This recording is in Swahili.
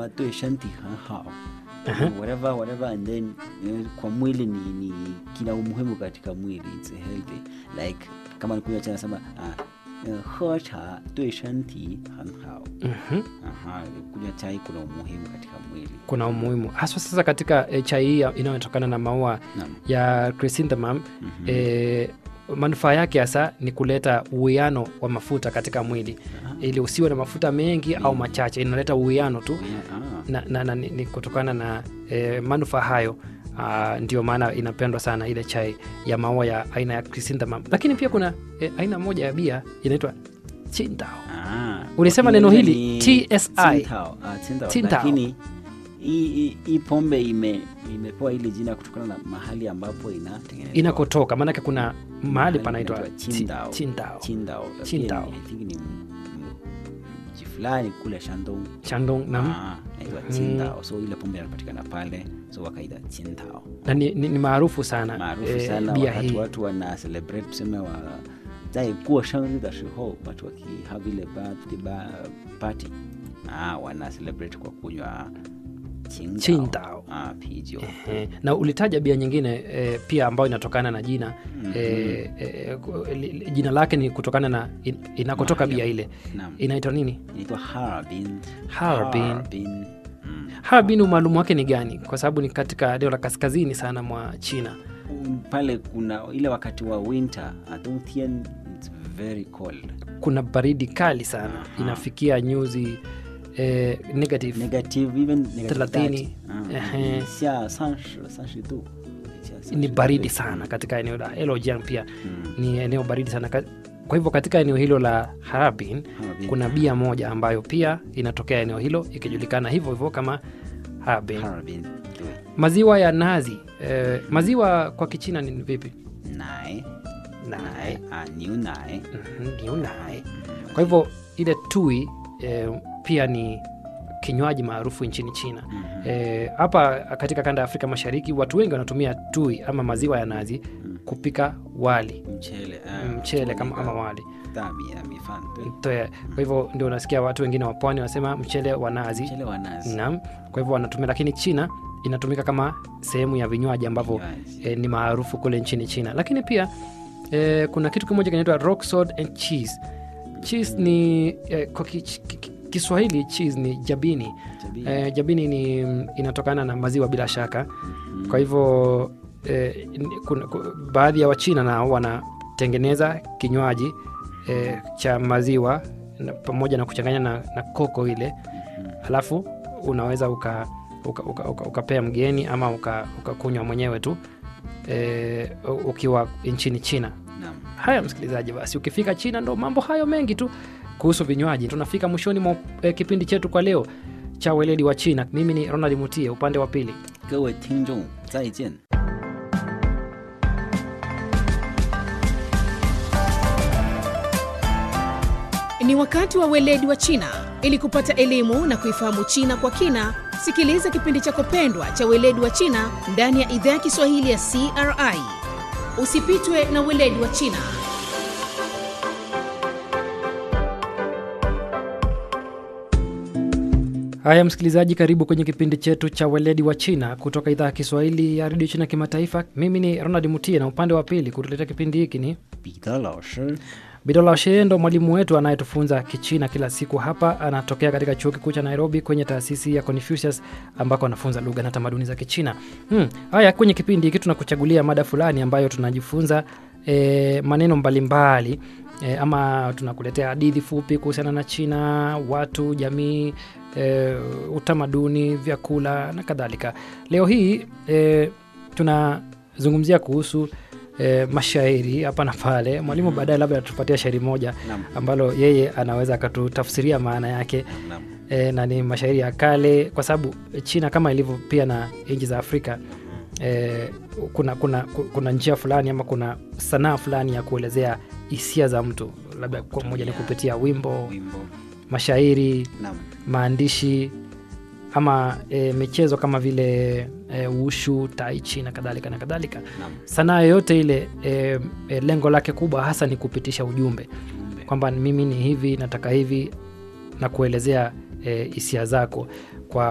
么对身体很好 Aha. whatever whatever and then eh, kwa mwili ni, ni kina umuhimu katika mwili it's healthy like kama nikunywa chai nasema ah, eh, 喝茶对身体很好 Mhm. Aha, kunywa chai kuna umuhimu katika mwili kuna umuhimu haswa sasa katika e, chai hii ya- inayotokana na maua Naam. ya chrysanthemum Mhm. e, manufaa yake hasa ni kuleta uwiano wa mafuta katika mwili Aha. ili usiwe na mafuta mengi au machache inaleta uwiano tu Yeah, ah. na, na, na, ni, ni kutokana na e, manufaa hayo Uh, ndio maana inapendwa sana ile chai ya maua ya aina ya chrysanthemum lakini pia kuna e, aina moja ya bia inaitwa Qingdao Ah, Ulisema okay, neno ile hili, ni TSI. Tsingtao, ah, Tsingtao. Tsingtao. Lakini hii hii- hii pombe ime imepewa hili jina kutokana na mahali ambapo inatengenezwa. inakotoka maanake kuna mahali Mahali panaitwa panaitwa Qi- Qingdao. Qingdao. Qingdao. Pia Qingdao. ni- I think ni m- m- mji fulani kule Shandong. Shandong na, Ah, inaitwa Qingdao. So ile pombe inapatikana pale, so wakaita Qingdao. na ni, ni, ni maarufu sana Maarufu eh, sana bia wakati hii watu wana celebrate tuseme wa 在过生日的时候 watu wakihave ile birthday ba- party ah, wana celebrate kwa kunywa Qingdao. Qingdao. Ah, pijo Eh, na ulitaja bia nyingine eh, pia ambayo inatokana na jina Mhm. eh, eh, ku- li- li- jina lake ni kutokana na in, inakotoka Mahali bia ile Naam. inaitwa nini inaitwa Harbin. Harbin. Harbin. Mm. harbin umaalumu wake ni gani kwa sababu ni katika eneo la kaskazini sana mwa china Mm, pale kuna ile wakati wa winter uh, Dongtian, it's very cold kuna baridi kali sana Aha. inafikia nyuzi eh, negative negative even negative Thelathini. 30. Ah, Ehe. ni sia 30 30 度 Sia ni 30 baridi 度 sana katika eneo la Heilongjiang pia Mm. ni eneo baridi sana Ka- kwa hivyo katika eneo hilo la Harbin Harbin. kuna bia moja ambayo pia inatokea eneo hilo ikijulikana hivyo hivyo kama Harbin. Harbin. Ndio. Maziwa ya nazi eh, maziwa kwa Kichina ni vipi? 奶 Nai. ah, 牛奶 Mhm, niu nai. Kwa hivyo ile tui eh, pia ni kinywaji maarufu nchini China. Mhm. Eh, hapa katika kanda ya Afrika Mashariki watu wengi wanatumia tui ama maziwa ya nazi kupika wali mchele ah, mchele kama, kutumika ama wali dabi ya mifano tu. Toe. Kwa hivyo ndio unasikia watu wengine wa pwani wanasema mchele wa nazi mchele wa nazi naam. Kwa hivyo wanatumia, lakini China inatumika kama sehemu ya vinywaji ambavyo Vinywaji. eh, ni maarufu kule nchini China. Lakini pia eh, kuna kitu kimoja kinaitwa rock salt and cheese. Cheese ni eh, kwa ki, ki, ki- Kiswahili cheese ni jabini. Jabini. Eh, jabini ni inatokana na maziwa bila shaka. Mhm. Kwa hivyo eh, ni- kuna, ku- baadhi ya Wachina nao wanatengeneza kinywaji eh, cha maziwa na, pamoja na kuchanganya na, na koko ile alafu unaweza uka ukapea uka, uka, ukapea mgeni ama uka- ukakunywa mwenyewe tu eh, u- ukiwa nchini China. Naam. Haya msikilizaji, basi ukifika China ndo mambo hayo mengi tu kuhusu vinywaji. Tunafika mwishoni mwa eh, kipindi chetu kwa leo cha weledi wa China. Mimi ni Ronald Mutie, upande wa pili 各位听众再见 Ni wakati wa weledi wa China. Ili kupata elimu na kuifahamu China kwa kina, sikiliza kipindi chako pendwa cha weledi wa China ndani ya idhaa ya Kiswahili ya CRI. Usipitwe na weledi wa China. Haya msikilizaji, karibu kwenye kipindi chetu cha weledi wa China kutoka idhaa ya Kiswahili ya redio China kimataifa. Mimi ni Ronald Mutie na upande wa pili kutuletea kipindi hiki ni 彼得老师 Bidola Shee, ndo mwalimu wetu anayetufunza Kichina kila siku hapa. Anatokea katika chuo kikuu cha Nairobi kwenye taasisi ya Confucius ambako anafunza lugha na tamaduni za Kichina. Hmm. Haya, kwenye kipindi hiki tunakuchagulia mada fulani ambayo tunajifunza e, maneno mbalimbali e, ama tunakuletea hadithi fupi kuhusiana na China, watu, jamii, e, utamaduni, vyakula na kadhalika. Leo hii e, tunazungumzia kuhusu e, mashairi hapa na pale. Mwalimu baadaye labda atupatia shairi moja Naam. ambalo yeye anaweza akatutafsiria maana yake Naam. e, na ni mashairi ya kale, kwa sababu China kama ilivyo pia na nchi za Afrika e, kuna, kuna, kuna njia fulani ama kuna sanaa fulani ya kuelezea hisia za mtu, labda kwa moja ni kupitia wimbo, wimbo mashairi, Naam. maandishi ama e, michezo kama vile e, ushu, taichi na kadhalika na kadhalika. Naam. Sanaa yoyote ile e, e, lengo lake kubwa hasa ni kupitisha ujumbe Ujumbe. kwamba mimi ni hivi, nataka hivi na kuelezea e, hisia zako.